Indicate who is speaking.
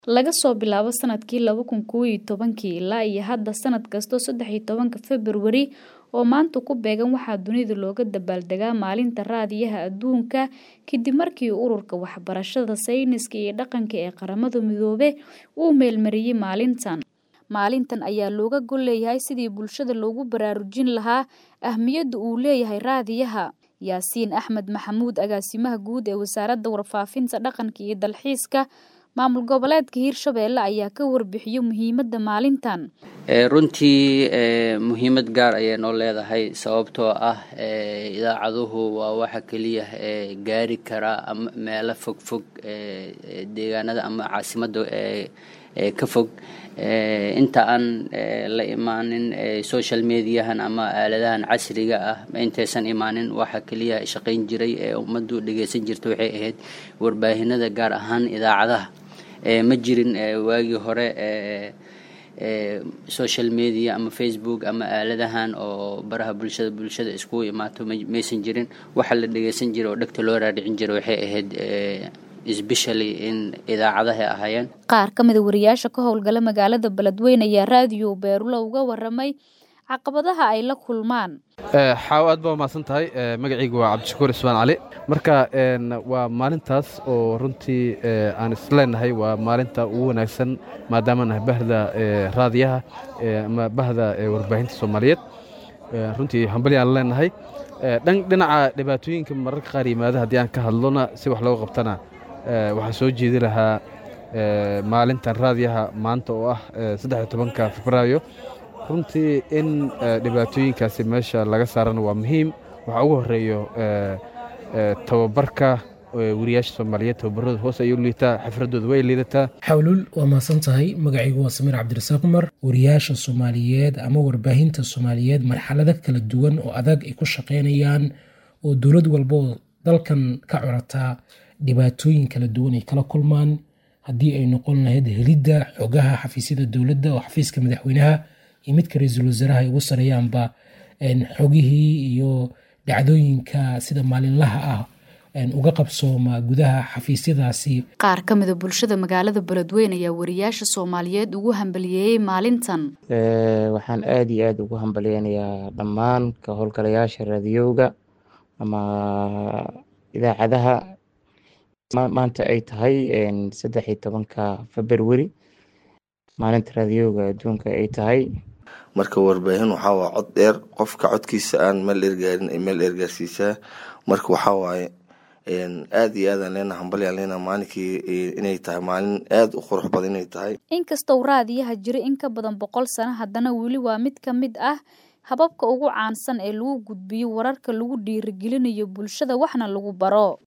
Speaker 1: Laga soo bilaabo sanadkii laba kun kow iyo tobankii ilaa iyo hadda sanad kasta saddex iyo tobanka February oo maanta ku beegan waxaa dunida looga dabaaldegaa Maalinta Raadiyaha Adduunka kadib markii Ururka Waxbarashada, Sayniska iyo Dhaqanka ee Qaramada Midoobay uu meelmariyay maalintan. Maalintan ayaa looga gol leeyahay sidii bulshada loogu baraarujin lahaa ahmiyadda uu leeyahay raadiyaha. Yaasiin Axmed Maxamuud Agaasimaha Guud ee Wasaaradda Warfaafinta, Dhaqanka iyo Dalxiiska Maamul Goboleedka Hirshabelle ayaa ka warbixiyay muhiimadda maalintan.
Speaker 2: runtii muhiimad gaar ayay noo leedahay sababtoo ah idaacaduhu waa waxa keliya ee gaari kara ama meelo fog fog deegaanada ama caasimadda ka fog inta aan la imaanin social mediahan ama aaladahan casriga ah intaysan imaanin waxa keliya shaqayn jiray ee ummaddu dhegeysan jirta waxay ahayd warbaahinada gaar ahaan idaacadaha ma jirin waagii hore social media ama facebook ama aaladahan oo baraha bulshada bulshada iskugu imaato maysan jirin waxa la dhegeysan jiray oo dhegta loo raadhicin jiray waxay ahayd especially in idaacadaha ahaayeen
Speaker 1: qaar ka mida wariyaasha ka howlgala magaalada beledweyne ayaa raadiyo beerulo uga waramay caqabadaha ay la kulmaan
Speaker 3: xaawo aad baa umahadsan tahay magacaygu waa cabdishakuur ismaan cali marka waa maalintaas oo runtii aan isleenahay waa maalinta ugu wanaagsan maadaama nahay bahda raadiyaha ama bahda warbaahinta soomaaliyeed runtii hambali aan leenahay dhinaca dhibaatooyinka mararka qaar yimaada haddii aan ka hadlona si wax looga qabtana waxaan soo jeedi lahaa maalintan raadiyaha maanta oo ah saddex tobanka febraayo runtii in dhibaatooyinkaasi meesha laga saarana waa muhiim waxaa ugu horeeyo tababarka wariyaasha soomaaliyeed tababarada hoos ayuu liitaa xifradooda way liidataa
Speaker 4: xawluul waa mahadsan tahay magacaygu waa samiir cabdirasaaq cumar wariyaasha soomaaliyeed ama warbaahinta soomaaliyeed marxalado kala duwan oo adag ay ku shaqaynayaan oo dowlad walba oo dalkan ka corataa dhibaatooyin kala duwan ay kala kulmaan haddii ay noqon lahayd helidda xogaha xafiisyada dowladda oo xafiiska madaxweynaha iyo midka ra-iisul wasaaraha ay ugu sareeyaanba xogihii iyo dhacdooyinka sida maalinlaha ah uga qabsooma gudaha xafiisyadaasi
Speaker 1: qaar ka mida bulshada magaalada beledweyne ayaa wariyaasha soomaaliyeed ugu hambaliyeeyey maalintan
Speaker 5: waxaan aada iyo aada ugu hambaliyeynayaa dhammaan ka howlgalayaasha raadiyowga ama idaacadaha maanta ay tahay saddex iyo tobanka february maalinta raadiyowga adduunka ay tahay
Speaker 6: marka warbaahin waxaa waa cod dheer qofka codkiisa aan meel dheergaarin ay meel dheergaarsiisaa marka waxaa waaye aada iyo aadaan leena hambalyaan leena maalinkii inay tahay maalin aada u qurux badan inay tahay
Speaker 1: inkastoo raadiyaha jiray in ka badan boqol sano haddana weli waa mid ka mid ah hababka ugu caansan ee lagu gudbiyo wararka lagu dhiirigelinayo bulshada waxna lagu baro